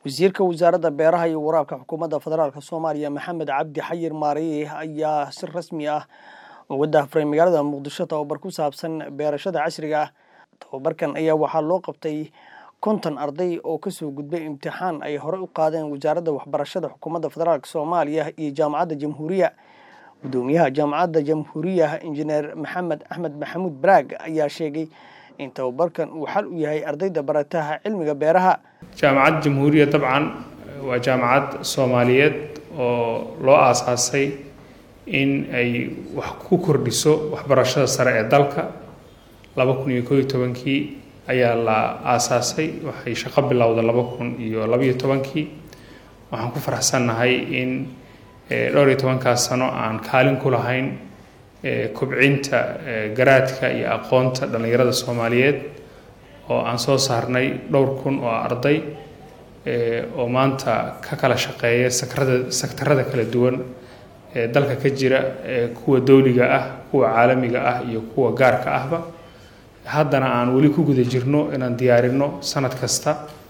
wasiirka wasaaradda beeraha iyo waraabka xukuumadda federaalk soomaaliya maxamed cabdi xayir maareye ayaa si rasmi ah uga daahfuray magaalada muqdisho tababar ku saabsan beerashada casriga ah tababarkan ayaa waxaa loo qabtay konton arday oo kasoo gudbay imtixaan ay horey u qaadeen wasaaradda waxbarashada xukuumadda federaalk soomaaliya iyo jaamacadda jamhuuriya gudoomiyaha jaamacadda jamhuuriya injineer maxamed axmed maxamuud baraag ayaa sheegay in tababarkan uu xal u yahay ardayda barataha cilmiga beeraha jaamacad jamhuuriya dabcan waa jaamacad soomaaliyeed oo loo aasaasay in ay wax ku kordhiso waxbarashada sare ee dalka laba kun iyo koob iyo tobankii ayaa la aasaasay waxay shaqo bilowda laba kun iyo labaiyo tobankii waxaan ku faraxsannahay in dhowr iyo tobankaas sano aan kaalin ku lahayn kobcinta garaadka iyo aqoonta dhallinyarada soomaaliyeed oo aan soo saarnay dhowr kun oo arday oo maanta ka kala shaqeeya sakrada sektarada kala duwan ee dalka ka jira kuwa dowliga ah kuwa caalamiga ah iyo kuwa gaarka ahba haddana aan weli ku guda jirno inaan diyaarino sanad kasta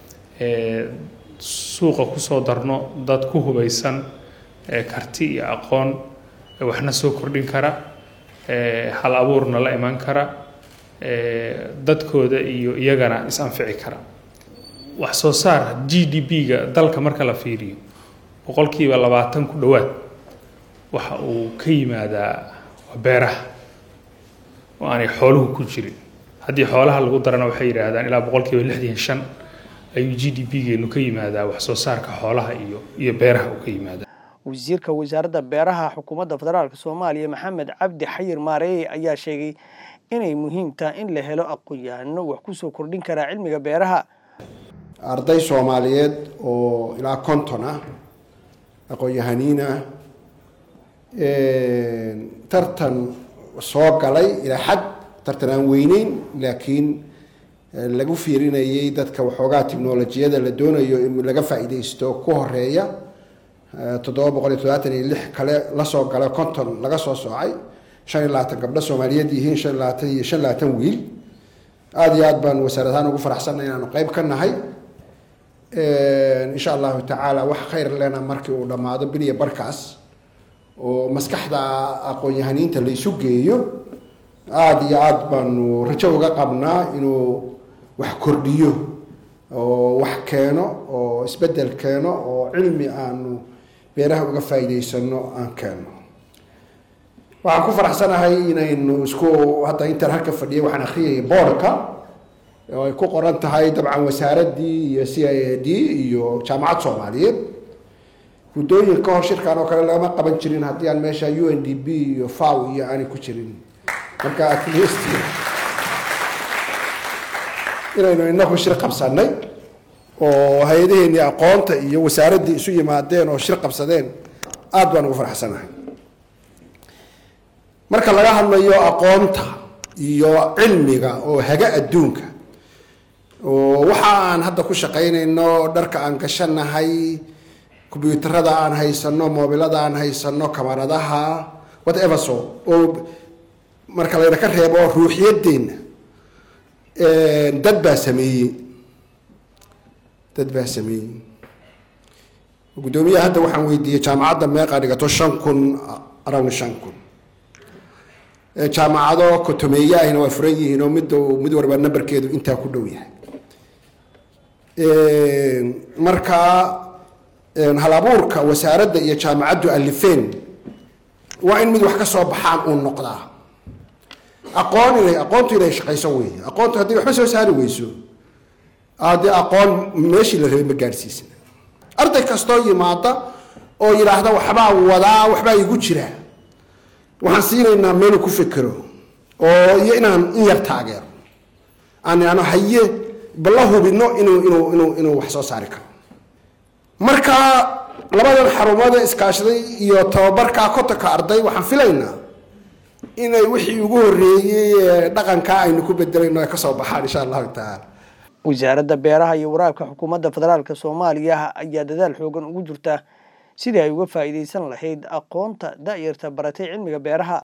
suuqa kusoo darno dad ku hubaysan karti iyo aqoon waxna soo kordhin kara hal abuurna la iman kara dadkooda iyo iyagana is-anfici kara wax soo saar g d p-ga dalka marka la fiiriyo boqolkiiba labaatan ku dhowaad waxa uu ka yimaadaa beeraha oo aanay xooluhu ku jirin haddii xoolaha lagu darana waxay yidhaahdaan ilaa boqolkiiba lixdan shan ayuu g d p-geenu ka yimaadaa wax soo saarka xoolaha iyo iyo beeraha uu ka yimaadaa wasiirka wasaaradda beeraha xukuumadda federaalk soomaaliya maxamed cabdi xayir maareeye ayaa sheegay inay muhiim tahay in la helo aqoon-yahano wax kusoo kordhin karaa cilmiga beeraha arday soomaaliyeed oo ilaa konton ah aqoon-yahaniin ah tartan soo galay ilaa xad tartan aan weyneyn laakiin lagu fiirinayay dadka waxoogaa technolojiyada la doonayo in laga faa-iideysto ku horeeya toddoba boqol iyo toddobaatan iyo lix kale lasoo gala konton laga soo soocay shan iyo labaatan gabdho soomaaliyeed yihiin shan iyo labaatan iyo shan labaatan wiil aada iyo aad baan wasaarad ahaan ugu faraxsanay inaanu qeyb ka nahay insha allahu tacaala wax khayr lena markii uu dhammaado biliya barkaas oo maskaxda aqoon-yahaniinta la isu geeyo aada iyo aada baanu rajo uga qabnaa inuu wax kordhiyo oo wax keeno oo isbedel keeno oo cilmi aanu beeraha uga faa'iideysano aan keeno waxaan ku faraxsanahay inaynu isku hadda intaan halka fadhiyay waxaan akhriyaya boorka oo ay ku qoran tahay dabcan wasaaraddii iyo c i a d iyo jaamacad soomaaliyeed guddooyin ka hor shirkan oo kale lagama qaban jirin haddii aan meesha u n d b iyo faw iyo aanay ku jirin marka at least inaynu inaku shir qabsanay oo hay-adaheenii aqoonta iyo wasaaraddii isu yimaadeen oo shir qabsadeen aada baan ugu faraxsanahay marka laga hadlayo aqoonta iyo cilmiga oo haga adduunka oo waxa aan hadda ku shaqaynayno dharka aan gashanahay combyuutarada aan haysano moobilada aan haysano kamaradaha whatever so oo marka layna ka reebo ruuxiyadeenna dad baa sameeyey dad baa sameeyey guddoomiyaha hadda waxaan weydiiyey jaamacadda meeqa dhigato shan kun around shan kun jaamacado kotomeeye ahina waa furan yihiin oo mid mid warba namberkeedu intaa ku dhow yahay marka hal abuurka wasaaradda iyo jaamacaddu alifeen waa in mid wax ka soo baxaan uu noqdaa aqoon inay aqoontu inay shaqayso wey aqoontu haddii waxba soo saari weyso haddii aqoon meeshii la rabay ma gaadhsiisna arday kastoo yimaada oo yidhaahda waxbaa wadaa waxbaa igu jira waxaan siinaynaa meelu ku fekero oo iyo inaan in yar taageero aan ano haye balla hubino inuu inuu inuu inuu wax soo saari karo marka labadan xarumada iskaashaday iyo tababarkaa kotonka arday waxaan filaynaa inay wixii ugu horreeyey dhaqankaa aynu ku bedelayno ay kasoo baxaan insha allahu tacaala wasaaradda beeraha iyo waraabka xukuumadda federaalk soomaaliya ayaa dadaal xoogan ugu jirta sidii ay uga faa'iideysan lahayd aqoonta da-yarta baratay cilmiga beeraha